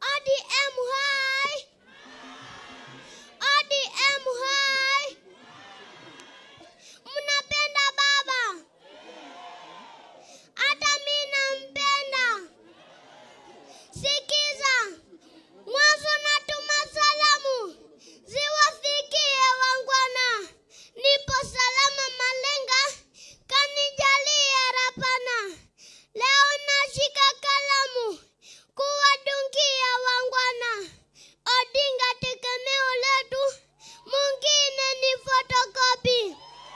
ODM hai! ODM hai! Mnapenda baba? Hata mimi nampenda. Sikiza, mwanzo natuma salamu ziwafikie wangwana. Nipo salama Malenga, kanijalie Rapana. Leo nashika kalamu kuwadungia wangwana. Odinga tegemeo letu, mwingine ni fotokopi.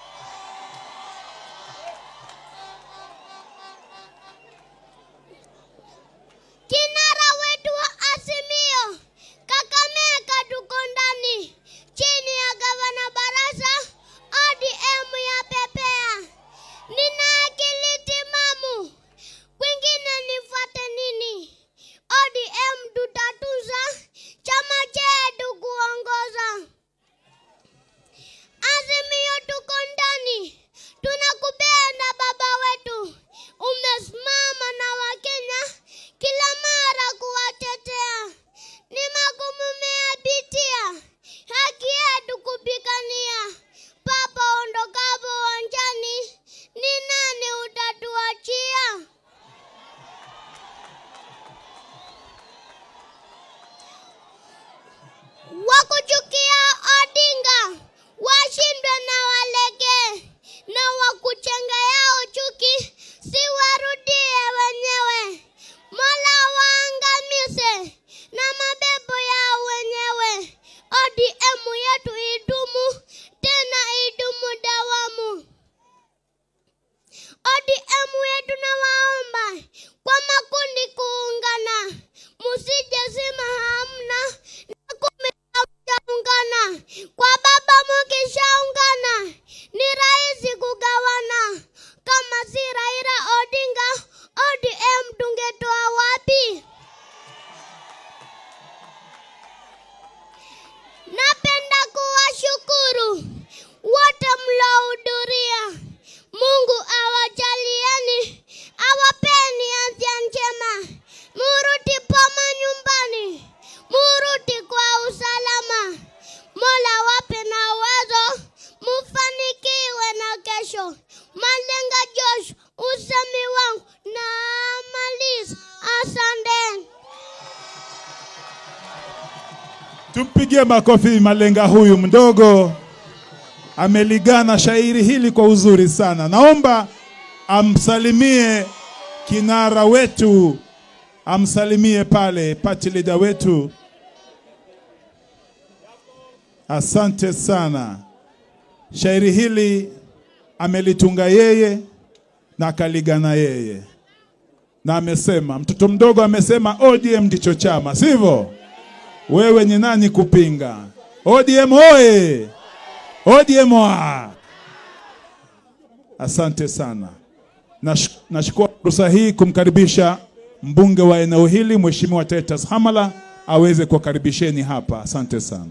Kinara wetu wa Azimio, Kakamega tuko ndani, chini ya gavana Barasa, ODM ya pepea. Nina akili timamu, kwingine nifuate nini? ODM tutatuza, chama chetu kuongoza. Azimio tuko ndani, tunakupenda baba wetu, umesimama na Wakenya kila mara kuwatetea. Ni magumu meyapitia, haki yetu kupigania. Papa ondokapo uwanjani, ni nani utatuachia? Wakuchukia Odinga washindwe na walege, na wakuchenga yao chuki si warudie wenyewe. Mola waangamize na mapepo yao wenyewe. ODM yetu idumu tena idumu dawamu. ODM yetu na waomba kwa makundi kuungana, musije sima hamna na kumi hamjaungana. Kwa baba mukishaungana ni rahisi kugawana. Kama si Raila Odinga, ODM tungetoa wapi? Napenda kuwashukuru wote mlohudhuria. Mungu awajalieni, awapeni afya njema, murudi poma nyumbani, murudi kwa usalama. Mola wape na uwezo, mufanikiwe na kesho. Malenga Josh, usemi wangu na maliza. Asante. Tumpigie makofi Malenga huyu mdogo, ameligana shairi hili kwa uzuri sana. Naomba amsalimie kinara wetu, amsalimie pale party leader wetu. Asante sana. Shairi hili amelitunga yeye na akaligana yeye, na amesema, mtoto mdogo amesema ODM ndicho chama, sivyo? Wewe ni nani kupinga? ODM oye! ODM oa! Asante sana. Nash- Nachukua fursa hii kumkaribisha mbunge wa eneo hili Mheshimiwa Titus Hamala aweze kuwakaribisheni hapa. Asante sana.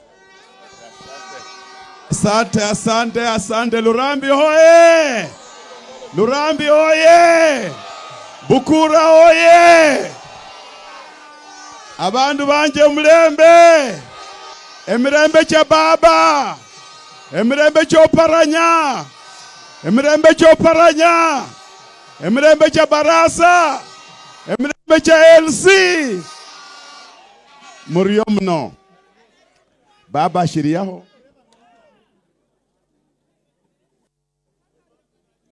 Asante, asante, asante. Lurambi hoye! Lurambi hoye! Bukura hoye! Abandu banje mulembe! Emirembe kya baba! Emirembe kyoparanya! Emirembe kyoparanya! Emirembe kya barasa! Emirembe kya LC! Muriyo mno. Baba ashiriyaho